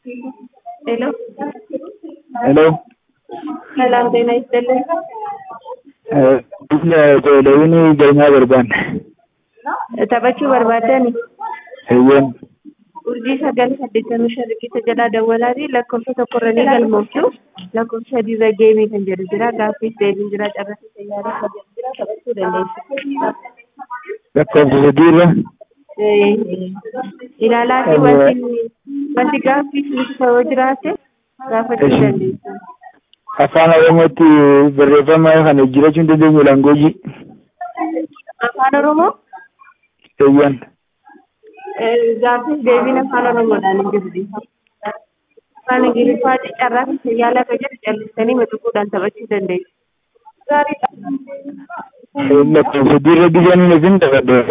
ሄሎ ሄሎ ሰላም ጤና ይስጥልኝ። Lewin galmaa barbaanne. Taphachuu barbaaddan Eeyyeen. urjii sagal saddeettamii shan riqicha jalaa dawwalaatii lakkoofsa tokkorra ni galmooftu lakkoofsa sadiirra geemii kan jedhu jira gaaffiis deebiin jira carrasii sayyaaraa kan jedhu jira taphachuu dandeessu. Lakkoofsa sadiirra. Ilaalaatii wanti wanti gaaffiis nuti ta'uu jiraate gaafachuu Eshi. dandeessu. Afaan Oromootti barreeffama kana jiraachuu hin dandeenyu laangoojii. Afaan Oromoo Eeyyeen. gaaffiis deebiin afaan Oromoodhaan hin jiru. Afaan Ingiliffaatii carraafi sayyaalaa kan jedhu callistanii matuquudhaan taphachuu dandeessu. Lakkoofsa sadiirra bishaan hin isin taphattu.